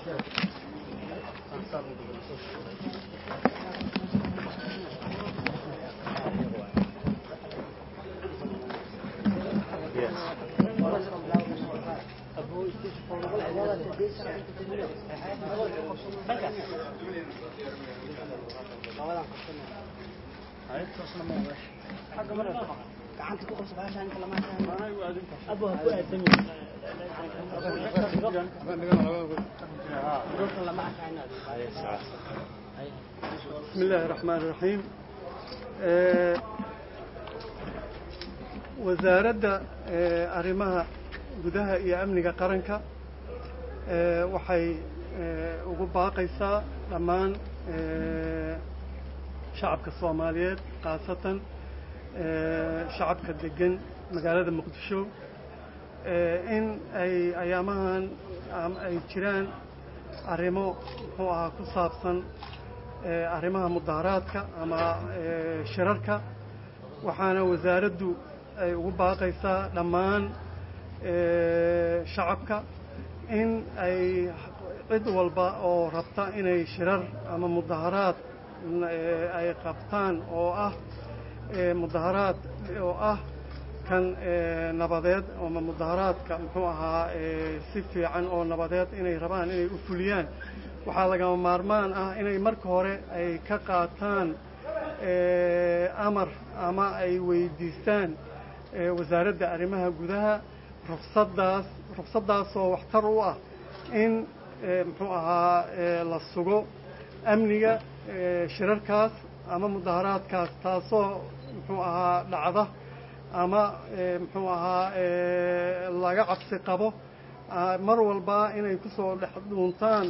بسم الله الرحمن الرحيم wasaaradda arrimaha gudaha iyo amniga qaranka waxay ugu baaqaysaa dhammaan shacabka soomaaliyeed khaasatan shacabka degan magaalada muqdisho in ay ayaamahan ay jiraan arrimo muxuu ahaa ku saabsan arrimaha mudaharaadka ama shirarka waxaana wasaaraddu ay ugu baaqaysaa dhammaan shacabka in ay cid walba oo rabta inay shirar ama mudaharaad ay qabtaan oo ah mudaharaad oo ah kan nabadeed ama mudaharaadka muxuu ahaa si fiican oo nabadeed inay rabaan inay u fuliyaan waxaa lagama maarmaan ah inay marka hore ay ka qaataan amar ama ay weydiistaan wasaaradda arrimaha gudaha ruqsaddaas ruqsaddaasoo waxtar u ah in muxuu ahaa la sugo amniga shirarkaas ama mudaharaadkaas taasoo muxuu ahaa dhacda ama muxuu ahaa laga cabsi qabo mar walba inay ku soo dhex dhuuntaan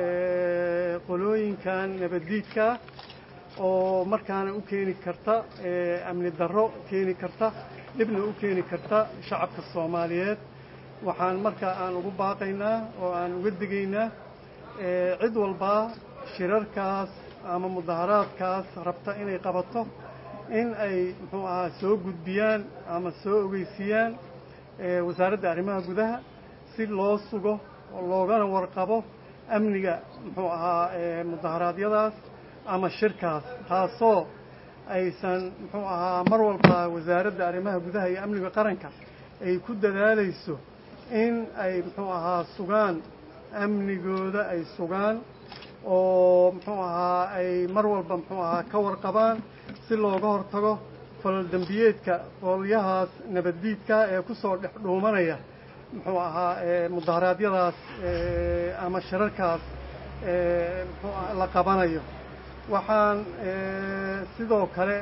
qolooyinkan nabaddiidkaa oo markaana u keeni karta amni darro keeni karta dhibna u keeni karta shacabka soomaaliyeed waxaan markaa aan ugu baaqaynaa oo aan uga digaynaa cid walbaa shirarkaas ama mudaharaadkaas rabta inay qabato in ay muxuu ahaa soo gudbiyaan ama soo ogeysiiyaan wasaaradda arrimaha gudaha si loo sugo oo loogana warqabo amniga muxuu ahaa mudaharaadyadaas ama shirkaas taasoo aysan muxuu ahaa mar walba wasaaradda arrimaha gudaha iyo amniga qaranka ay ku dadaalayso in ay muxuu ahaa sugaan amnigooda ay sugaan oo muxuu ahaa ay mar walba muxuu ahaa ka warqabaan si looga hortago falal dembiyeedka qolyahaas nabaddiidka ee ku soo dhex dhuumanaya muxuu ahaa mudaharaadyadaas ama shirarkaas muxuu la qabanayo waxaan sidoo kale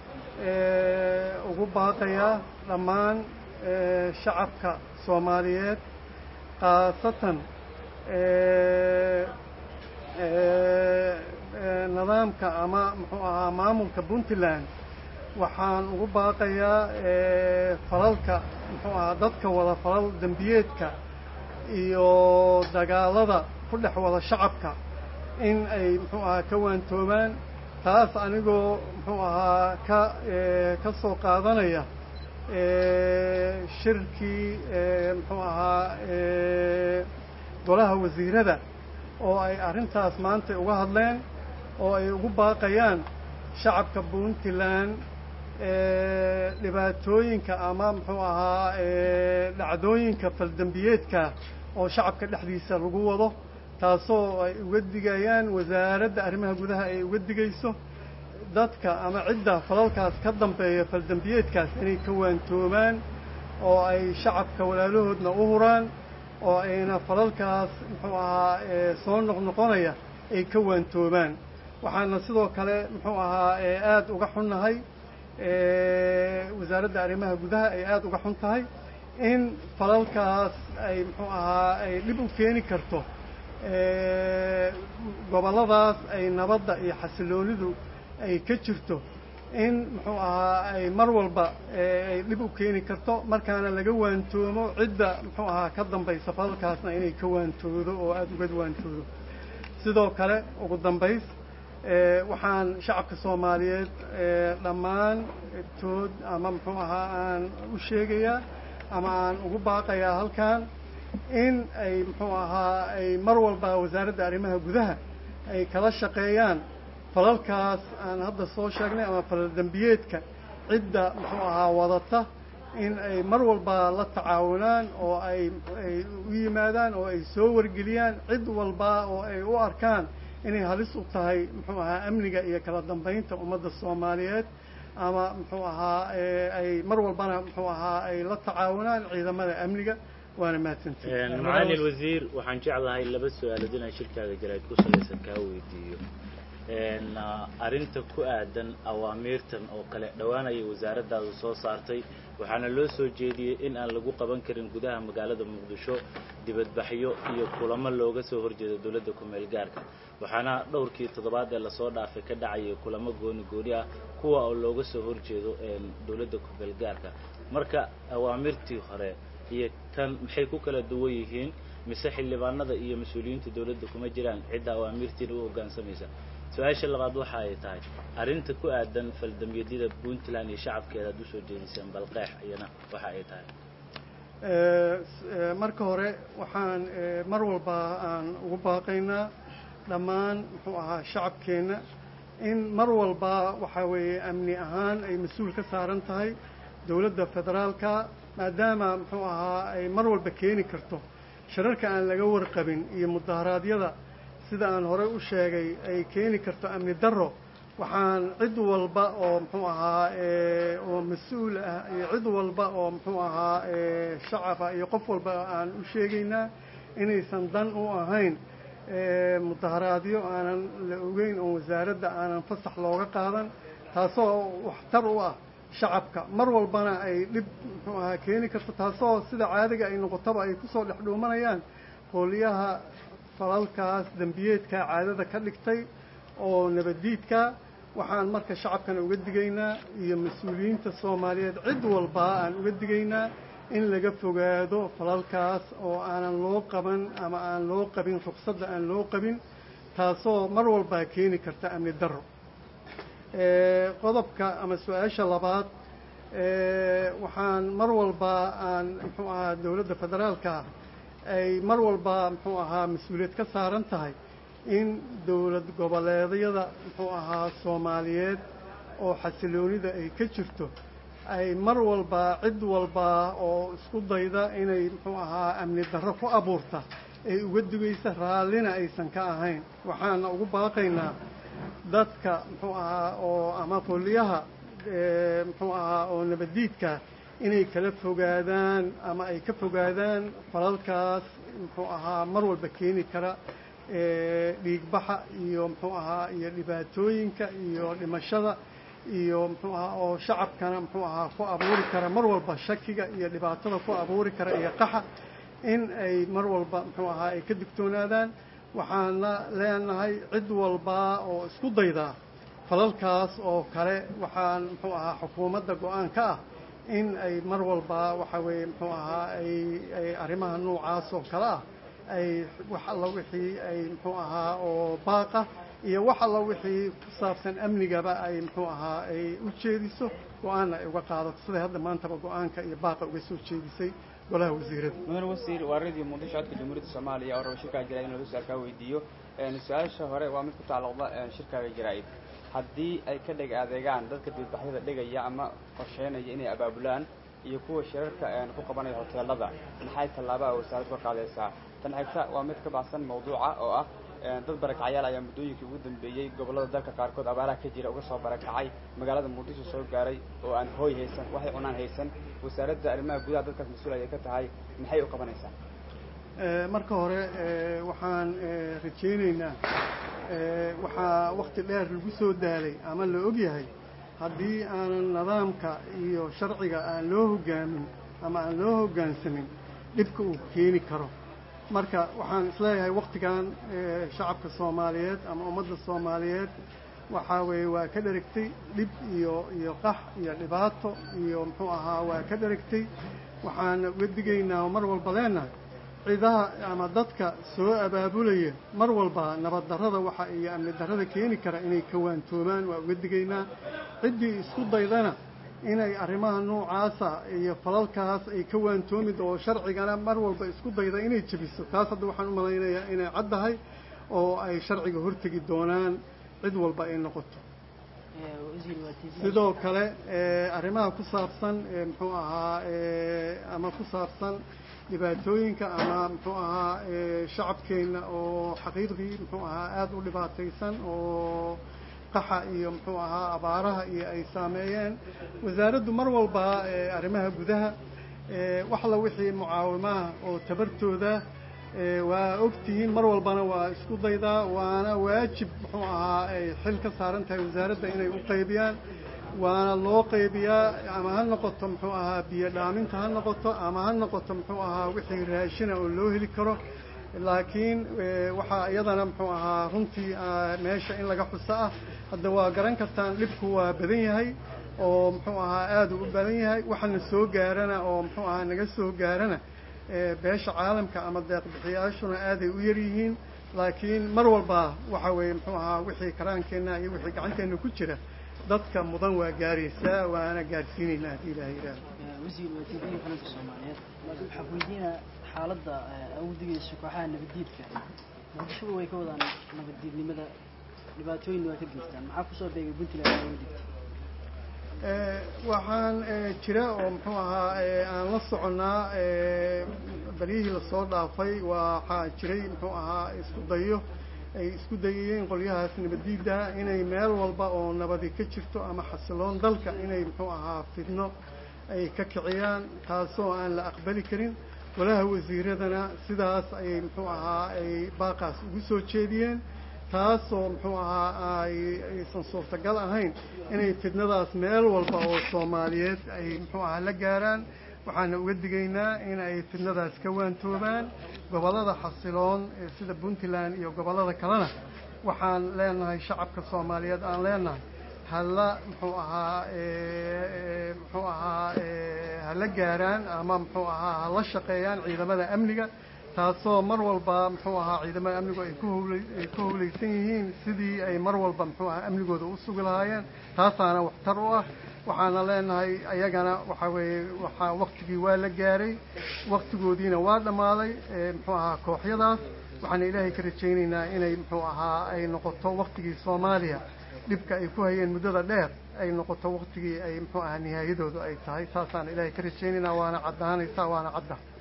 ugu baaqayaa dhammaan shacabka soomaaliyeed khaasatan nidaamka ama muxuu ahaa maamulka puntland waxaan ugu baaqayaa falalka muxuu ahaa dadka wada falal dembiyeedka iyo dagaalada ku dhex wada shacabka in ay muxuu ahaa ka waantoobaan taas anigoo muxuu ahaa ka ka soo qaadanaya shirkii muxuu ahaa golaha wasiirada oo ay arrintaas maanta uga hadleen oo ay ugu baaqayaan shacabka puntland dhibaatooyinka ama muxuu ahaa dhacdooyinka faldembiyeedka oo shacabka dhexdiisa lagu wado taasoo ay uga digayaan wasaaradda arrimaha gudaha ay uga digayso dadka ama cidda falalkaas ka dambeeya faldembiyeedkaas inay ka waantoobaan oo ay shacabka walaalahoodna u huraan oo ayna falalkaas muxuu ahaa soo noqnoqonaya ay ka waantoobaan waxaana sidoo kale muxuu ahaa aada uga xunnahay wasaaradda arrimaha gudaha ay aada uga xun tahay in falalkaas ay muxuu ahaa ay dhib u keeni karto gobolladaas ay nabadda iyo xasiloonidu ay ka jirto in muxuu ahaa ay mar walba ay dhib u keeni karto markaana laga waantoomo cidda muxuu ahaa ka dambaysa falalkaasna inay ka waantoodo oo aada uga waantoodo sidoo kale ugu dambays waxaan shacabka soomaaliyeed dhammaan tood ama muxuu ahaa aan u sheegayaa ama aan ugu baaqayaa halkan in ay muxuu ahaa ay mar walba wasaaradda arrimaha gudaha ay kala shaqeeyaan falalkaas aan hadda soo sheegnay ama falal dembiyeedka cidda muxuu ahaa wadata in ay mar walba la tacaawunaan oo ay ay u yimaadaan oo ay soo wargeliyaan cid walba oo ay u arkaan inay halis u tahay muxuu ahaa amniga iyo kala dambeynta ummadda soomaaliyeed ama muxuu ahaa ay mar walbana muxuu ahaa ay la tacaawunaan ciidamada amniga waana mahadsantihin macalin alwasiir waxaan jeclahay laba su-aalood inaan shirkaaga jarayd ku salaysan kaa weydiiyo arrinta ku aadan awaamiirtan oo kale dhowaanayay wasaaraddaadu soo saartay waxaana loo soo jeediyey in aan lagu qaban karin gudaha magaalada muqdisho dibadbaxyo iyo kulamo looga soo horjeedo dawladda ku-meel gaarka waxaana dhowrkii toddobaad ee lasoo dhaafay ka dhacayay kulamo gooni gooni ah kuwa oo looga soo horjeedo dawladda ku-meel gaarka marka awaamirtii hore iyo tan maxay ku kala duwan yihiin mise xildhibaanada iyo mas-uuliyiinta dawladda kuma jiraan cidda awaamirtiina u hoggaansamaysa su-aasha labaad waxa ay tahay arrinta ku aadan faldambiyeedyada puntland iyo shacabkeeda ad usoo jeediseen balqeex iyana waxa ay tahay marka hore waxaan mar walba aan ugu baaqaynaa dhammaan muxuu ahaa shacabkeenna in mar walba waxaa weeye amni ahaan ay mas-uul ka saaran tahay dawladda federaalka maadaama muxuu ahaa ay mar walba keeni karto shirarka aan laga warqabin iyo mudaharaadyada sida aan horey u sheegay ay keeni karto amni darro waxaan cid walba oo muxuu ahaa oo mas-uul ah iyo cid walba oo muxuu ahaa shacaba iyo qof walba aan u sheegaynaa inaysan dan u ahayn mudaharaadyo aanan la ogeyn oo wasaaradda aanan fasax looga qaadan taasoo waxtar u ah shacabka mar walbana ay dhib muxuu ahaa keeni karto taasoo sida caadiga ay noqotaba ay kusoo dhex dhuumanayaan hooliyaha falalkaas dembiyeedka caadada ka dhigtay oo nabaddiidka waxaan marka shacabkana uga digaynaa iyo mas-uuliyiinta soomaaliyeed cid walba aan uga digaynaa in laga fogaado falalkaas oo aanan loo qaban ama aan loo qabin ruqsadda aan loo qabin taasoo mar walbaa keeni karta amni darro qodobka ama su-aasha labaad waxaan mar walba aan muxuu ahaa dawladda federaalka ay mar walba muxuu ahaa mas-uuliyad ka saaran tahay in dowlad goboleedyada muxuu ahaa soomaaliyeed oo xasiloonida ay ka jirto ay mar walba cid walba oo isku dayda inay muxuu ahaa amni darro ku abuurta ay uga digaysa raallina aysan ka ahayn waxaana ugu baaqaynaa dadka muxuu ahaa oo ama qoliyaha muxuu ahaa oo nabaddiidka inay kala fogaadaan ama ay ka fogaadaan falalkaas muxuu ahaa mar walba keeni kara dhiigbaxa iyo muxuu ahaa iyo dhibaatooyinka iyo dhimashada iyo muxuu ahaa oo shacabkana muxuu ahaa ku abuuri kara mar walba shakiga iyo dhibaatada ku abuuri kara iyo qaxa in ay mar walba muxuu ahaa ay ka digtoonaadaan waxaana leenahay cid walba oo isku dayda falalkaas oo kale waxaan muxuu ahaa xukuumadda go-aan ka ah in ay mar walba waxa weeye muxuu ahaa ay ay arrimaha noocaas oo kale ah ay wax alla wixii ay muxuu ahaa oo baaqa iyo wax alla wixii ku saabsan amnigaba ay muxuu ahaa ay u jeediso go-aanna ay uga qaadato siday hadda maantaba go-aanka iyo baaqa uga soo jeedisay golaha wasiirada mudane wasiir waa radio muqdisho codka jamhuuriyadda soomaaliya oo raba shirkaaga jaraa'id in lagu su-aalkaa weydiiyo su-aasha hore waa mid ku tacalluqda shirkaaga jaraa'id haddii ay ka dheg adeegaan dadka dibadbaxyada dhigaya ama qorsheynaya inay abaabulaan iyo kuwa shirarka ku qabanaya hoteelada maxay tallaaba a wasaaraddu ka qaadaysaa tan xigta waa mid ka baxsan mawduuca oo ah dad barakacyaal ayaa muddooyinkii ugu dambeeyey gobollada dalka qaarkood abaaraha ka jira uga soo barakacay magaalada muqdisho soo gaaray oo aan hooy haysan waxay cunaan haysan wasaaradda arrimaha gudaha dadkaas mas-uul ayay ka tahay maxay u qabanaysaa marka hore waxaan rajaynaynaa waxaa wakti dheer lagu soo daalay ama la og yahay haddii aanan nidaamka iyo sharciga aan loo hoggaamin ama aan loo hoggaansamin dhibka uu keeni karo marka waxaan isleeyahay waktigan shacabka soomaaliyeed ama ummadda soomaaliyeed waxaa weeye waa ka dherigtay dhib iyo iyo qax iyo dhibaato iyo muxuu ahaa waa ka dherigtay waxaan uga digaynaa mar walba leenahay cidaha ama dadka soo abaabulaya mar walba nabad darrada waxa iyo amni darrada keeni kara inay kawaantoomaan waa uga digaynaa ciddii isku daydana inay arrimaha noocaasa iyo falalkaas ay ka waantoomid oo sharcigana mar walba isku dayda inay jebiso taas hadda waxaan u malaynayaa inay caddahay oo ay sharciga hortegi doonaan cid walba ay noqoto sidoo kale arrimaha ku saabsan muxuu ahaa ama ku saabsan dhibaatooyinka ama muxuu ahaa shacabkeenna oo xaqiiqdii muxuu ahaa aada u dhibaataysan oo qaxa iyo muxuu ahaa abaaraha iyo ay saameeyeen wasaaraddu mar walba arrimaha gudaha wax la wixii mucaawimaha oo tabartooda waa ogtihiin mar walbana waa isku daydaa waana waajib muxuu ahaa ay xil ka saaran tahay wasaaradda inay u qaybiyaan waana loo qaybiyaa ama ha noqoto muxuu ahaa biyo dhaaminta ha noqoto ama ha noqoto muxuu ahaa wixii raashina oo loo heli karo laakiin waxaa iyadana muxuu ahaa runtii meesha in laga xuso ah hadda waa garan kartaan dhibku waa badan yahay oo muxuu ahaa aada u badan yahay waxana soo gaarana oo muxuu ahaa naga soo gaarana beesha caalamka ama deeqbixiyaashuna aaday u yar yihiin laakiin mar walba waxa weeye muxuu ahaa wixii karaankeenna iyo wixii gacanteenna ku jira dadka mudan waa gaaraysaa waana gaarsiinaynaa haddii ilaha yidhaahdo wasiir waa tiibiyi qaranka soomaaliyeed waxaa weydiinaa xaaladda awdigeysa kooxaha nabaddiidka muqdishoba way ka wadaan nabaddiidnimada dhibaatooyinna waa ka geystaan maxaa kusoo beegay puntland looga digtay waxaan jira oo muxuu ahaa aan la soconnaa baryihii lasoo dhaafay waxaa jiray muxuu ahaa isku dayo ay isku dayayeen qolyahaas nabaddiidda inay meel walba oo nabadi ka jirto ama xasiloon dalka inay muxuu ahaa fidno ay ka kiciyaan taasoo aan la aqbali karin golaha wasiiradana sidaas ayay muxuu ahaa ay baaqaas ugu soo jeediyeen taasoo muxuu ahaa ay aysan suurtagal ahayn inay fidnadaas meel walba oo soomaaliyeed ay muxuu ahaa la gaaraan waxaana uga digaynaa in ay fidnadaas ka waantoobaan gobollada xasiloon sida puntland iyo gobollada kalena waxaan leenahay shacabka soomaaliyeed aan leenahay hala muxuu ahaa muxuu ahaa hala gaaraan ama muxuu ahaa hala shaqeeyaan ciidamada amniga taasoo mar walba muxuu ahaa ciidamada amnigu ay ku howla ay ku howlaysan yihiin sidii ay mar walba muxuu ahaa amnigooda u sugi lahaayeen taasaana waxtar u ah waxaana leenahay ayagana waxa weeye waxaa waktigii waa la gaaray waktigoodiina waa dhammaaday muxuu ahaa kooxyadaas waxaana ilaahay ka rajaynaynaa inay muxuu ahaa ay noqoto waktigii soomaaliya dhibka ay ku hayeen muddada dheer ay noqoto waktigii ay muxuu ahaa nihaayadoodu ay tahay saasaan ilaahay ka rajaynaynaa waana caddaanaysaa waana cadda